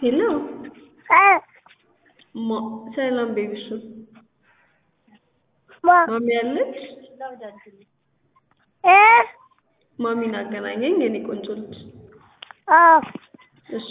ሄሎ እ ማ ሰላም ቤቢሹ ማ ማሚ አለች? እ ማሚን አገናኘኝ የኔ ቆንጆ ልጅ። አዎ እሺ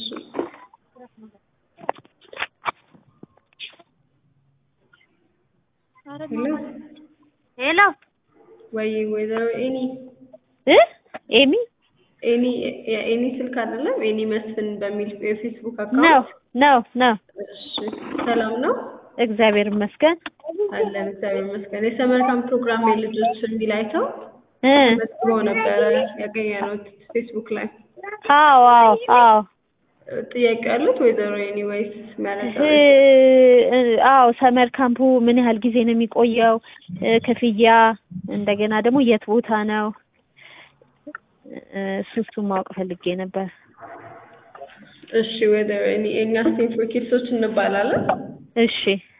ሄሎ ሄሎ ወይ ወይዘሮ ኤኒ እ ኤሚ ኤኒ የኤኒ ስልክ አይደለም ኤኒ መስፍን በሚል የፌስቡክ ነው አካውንት ነው ነው እሺ ሰላም ነው እግዚአብሔር ይመስገን አለን እግዚአብሔር ይመስገን የሰመር ካምፕ ፕሮግራም የልጆች የሚል አይተው እ መዝግበው ነበረ ያገኘነው ፌስቡክ ላይ አዎ አዎ አዎ ጥያቄ ያሉት ወይዘሮ ኤኒ ወይስ የሚያነሳ እ አዎ ሰመር ካምፑ ምን ያህል ጊዜ ነው የሚቆየው? እ ክፍያ እንደገና ደግሞ የት ቦታ ነው? እ እሱ እሱን ማወቅ ፈልጌ ነበር። እሺ ወይዘሮ ኤኒ እኛ ስቴት ፎር ኪድሶች እንባላለን እሺ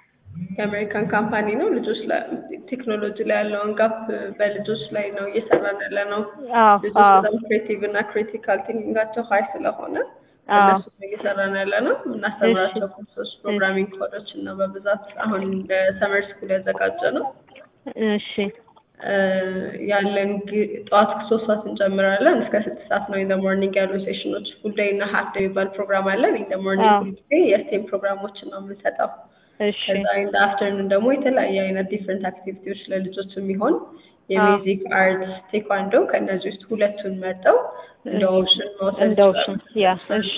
የአሜሪካን ካምፓኒ ነው ልጆች ላይ ቴክኖሎጂ ላይ ያለውን ጋፕ በልጆች ላይ ነው እየሰራን ያለ ነው አዎ ልጆች አዎ በጣም ክሬቲቭ እና ክሪቲካል ቲንኪንጋቸው ሀይ ስለሆነ አዎ እነሱ ነው እየሰራን ያለ ነው እናስተምራቸው ኮርሶች ፕሮግራሚንግ ኮዶችን ነው በብዛት አሁን ለሰመር ስኩል ያዘጋጀ ነው እሺ እ ያለን ጊ- ጠዋት ሶስት ሰዓት እንጨምራለን እስከ ስድስት ሰዓት ነው ኢን ደ ሞርኒንግ ያሉ ሴሽኖች ፉል ዴይ እና ሀፍ ዴይ የሚባል ፕሮግራም አለን ኢን ደ ሞርኒንግ አዎ ሁል ጊዜ የስቴም ፕሮግራሞችን ነው የምንሰጠው እሺ ከዛ ኢን ደ አፍተርኑን ደግሞ የተለያየ አይነት ዲፍረንት አክቲቪቲዎች ለልጆች የሚሆን የሚውዚክ አርት ቴኳንዶ ከእነዚህ ውስጥ ሁለቱን መርጠው እንደ ኦፕሽን መውሰድ እንደ ኦፕሽን ያ እሺ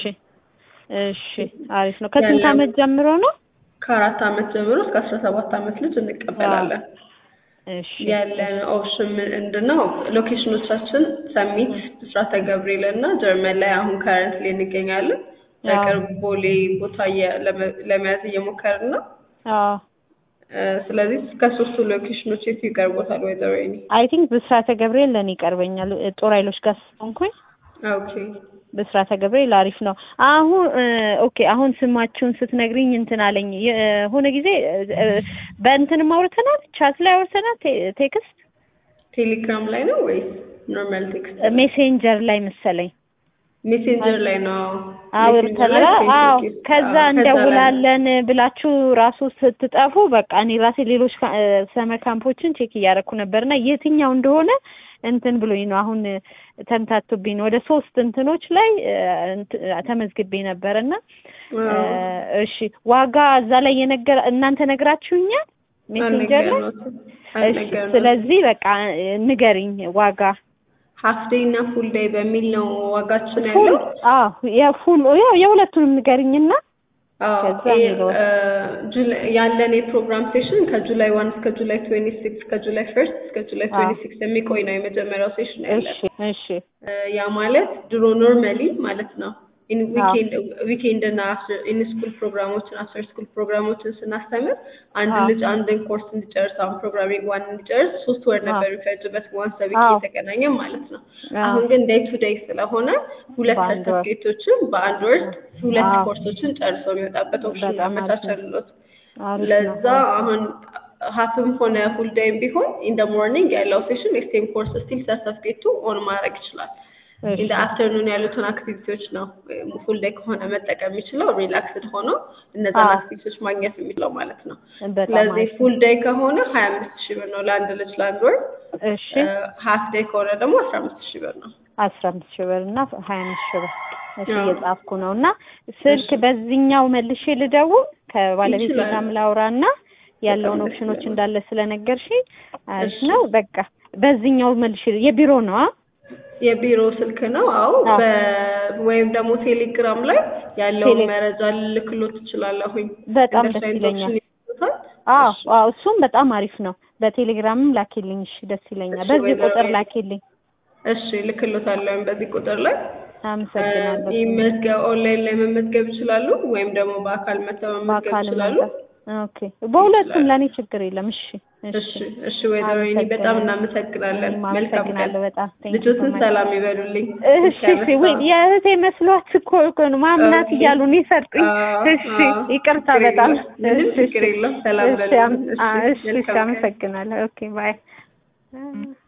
እሺ አሪፍ ነው። ከስንት ያለን- ዓመት ጀምሮ ነው? ከአራት ዓመት ጀምሮ እስከ አስራ ሰባት ዓመት ልጅ እንቀበላለን እሺ ያለን ኦፕሽን ምንድን ነው? ሎኬሽኖቻችን ሰሚት፣ ብስራተ ገብርኤል እና ጀርመን ላይ አሁን ከረንት ላይ እንገኛለን። በቅርብ ቦሌ ቦታ እየ- ለመ- ለመያዝ እየሞከርን ነው። አዎ እ ስለዚህ ከሶስቱ ሎኬሽኖች የቱ ይቀርቦታል ወይዘሮ ኤኒ? አይ ቲንክ ብስራተ ገብርኤል ለእኔ ይቀርበኛል። እ ጦር ኃይሎች ጋር ስለሆንኩኝ ኦኬ ብስራተ ገብርኤል አሪፍ ነው። አሁን እ ኦኬ አሁን ስማችሁን ስትነግሪኝ እንትን አለኝ የሆነ ጊዜ እ እ በእንትንም አውርተናል፣ ቻት ላይ አውርተናል፣ ቴ- ቴክስት ቴሌግራም ላይ ነው ወይስ ኖርማል ቴክስት? ሜሴንጀር ላይ መሰለኝ ሜሴንጀር ላይ ነው። አውርተናል። ሜሴንጀር ላይ አዎ ቴክስት፣ ከዛ አዎ፣ ከዛ ላይ እንደውላለን ብላችሁ ራሱ ስትጠፉ በቃ እኔ ራሴ ሌሎች ካ- እ ሰመር ካምፖችን ቼክ እያደረኩ ነበርና የትኛው እንደሆነ እንትን ብሎኝ ነው አሁን እ ተምታቶብኝ ነው። ወደ ሶስት እንትኖች ላይ እ እንት- ተመዝግቤ ነበርና እ አዎ። እሺ ዋጋ እዛ ላይ የነገር እናንተ ነግራችሁኛል ሜሴንጀር ላይ አልነገርነውም። እሺ አልነገርነውም። ስለዚህ በቃ እ ንገሪኝ ዋጋ ሀፍ ዴይ እና ፉል ዴይ በሚል ነው ዋጋችን ፉል ያለው። አዎ የፉል ያው የሁለቱንም ንገሪኝና አዎ ከዛ ይሄ የሚለው እ ጁላይ ያለን የፕሮግራም ሴሽን ከጁላይ ዋን እስከ ጁላይ ትዌንቲ ሲክስ ከጁላይ ፈርስት እስከ ጁላይ አዎ። ትዌንቲ ሲክስ የሚቆይ ነው የመጀመሪያው ሴሽን ያለን። እሺ እሺ እ ያ ማለት ድሮ ኖርማሊ ማለት ነው ኢን አዎ። ዊኬንድ ዊኬንድ እና አፍተር ኢን ስኩል ፕሮግራሞችን አፍተር ስኩል ፕሮግራሞችን ስናስተምር አንድ አዎ። ልጅ አንድን ኮርስ እንዲጨርስ አሁን ፕሮግራሚንግ ዋን እንዲጨርስ ሶስት ወር አዎ። ነበር የሚፈጅበት ዋንስ ዊክ አዎ። የተገናኘ ማለት ነው። አዎ። አሁን ግን ዴይ ቱ ዴይ ስለሆነ ሁለት በአንድ ወር። ሰርተፍኬቶችን በአንድ ወር ሁለት አዎ። ኮርሶችን ጨርሶ የሚወጣበት ኦፕሽን በጣም አሪፍ ነው። አመቻቸልሎት። አሪፍ ነው። ለዛ አሁን ሀፍም ሆነ ፉል ዴይም ቢሆን ኢን ደ ሞርኒንግ ያለው ሴሽን ኤክስቴም ኮርስ ስቲል ሰርተፍኬቱ ኦን ማድረግ ይችላል። እሺ ኢን ደ አፍተርኑን ያሉትን አክቲቪቲዎች ነው ፉል ዴይ ከሆነ መጠቀም የሚችለው ሪላክስድ ሆኖ እነዛን አዎ። አክቲቪቲዎች ማግኘት የሚችለው ማለት ነው። በጣም ስለዚህ አሪፍ ፉል ዴይ ከሆነ ሀያ አምስት ሺህ ብር ነው ለአንድ ልጅ ለአንድ ወር። እሺ ሀፍ ዴይ ከሆነ ደግሞ አስራ አምስት ሺህ ብር ነው። አስራ አምስት ሺህ ብር እና ሀያ አምስት ሺህ ብር እሺ አዎ። እየጻፍኩ ነው እና ስልክ እሺ። በዚህኛው መልሼ ልደውል ከባለቤቴ ይችላል። ጋርም ላውራ እና ያለውን በጣም ደስ ኦፕሽኖች ይላል። እንዳለ ስለነገርሽኝ አሪፍ እሺ። ነው። በቃ በዚህኛው መልሼ የቢሮ ነው አ የቢሮ ስልክ ነው። አዎ አዎ። በ- ወይም ደግሞ ቴሌግራም ላይ ያለውን ቴሌ- መረጃ ልልክሎት ትችላለሁኝ። በጣም እንደሱ ደስ አይነት ይለኛል። ኦፕሽን ይሰጡታል። አዎ እሺ። አዎ እሱም በጣም አሪፍ ነው። በቴሌግራምም ላኪልኝ። እሺ ደስ ይለኛል። እሺ፣ በዚህ ወይዘሮ ቁጥር ኤሊ። ላኪልኝ። እሺ ልክሎታለሁኝ በዚህ ቁጥር ላይ አመሰግናለሁ። ይህ መዝገብ ኦንላይን ላይ መመዝገብ ይችላሉ፣ ወይም ደግሞ በአካል መተው መመዝገብ በአካል ይችላሉ። መምጣት ኦኬ። በሁለቱም ይችላሉ። ለእኔ ችግር የለም። እሺ እሺ እሺ፣ ወይዘሮ ኤኒ በጣም እናመሰግናለን። እኔም መልካም ቀን። አመሰግናለሁ በጣም Thank you so ልጆትን much። ሰላም ይበሉልኝ። እሺ እሺ ወይ የእህቴ መስሏት እኮ እኮ ነው ማምናት ኦኬ። እያሉ ነው የሰጡኝ። አዎ፣ እሺ አዎ። ይቅርታ ችግር በጣም የለም። ምንም እሺ፣ ችግር የለም። ሰላም እሺ በሉልኝ። አም- እሺ፣ አ- እሺ እሺ መልካም ቀን። አመሰግናለሁ። ኦኬ ባይ